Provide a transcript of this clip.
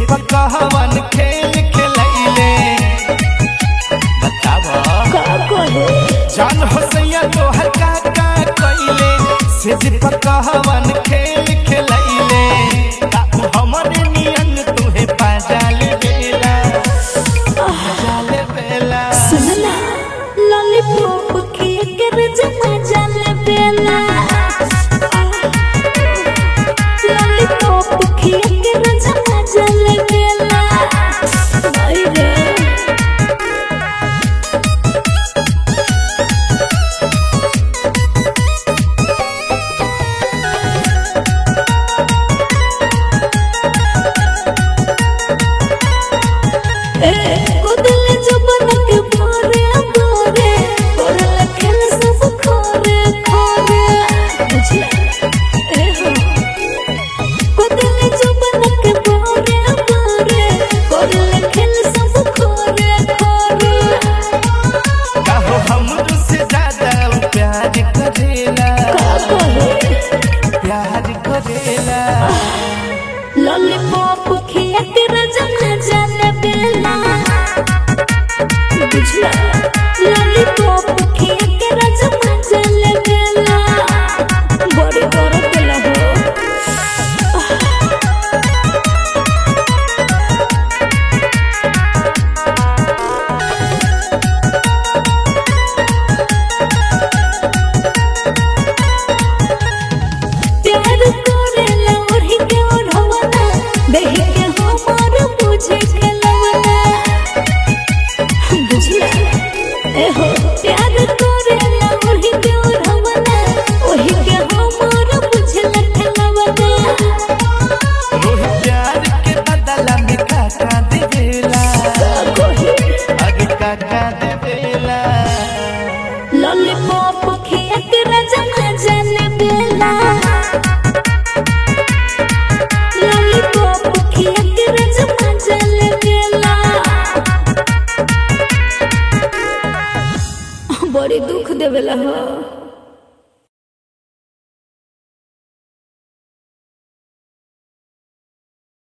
पकहवन खेल खेलैले बतावा का कहे जान हो सैया तोहर का का कइले सेज पकहवन खेल खेलैले का हमरे नियन तुहे पाजाल बेला पाजाल बेला सुनला लॉलीपॉप खिया के रजमा जाले बेला लॉलीपॉप खिया के रजमा जाले बेला आई रे कुदल जबन के भोरे भोरे करल खेल सब खोरे खोरे बुझला ए हो कुदल जबन के भोरे भोरे करल खेल सब खोरे खोरे कहो हमरो से ज्यादा उ प्यार करेला का कहे प्यार करेला लॉलीपॉप खिया के रजन जाने बेला बुझला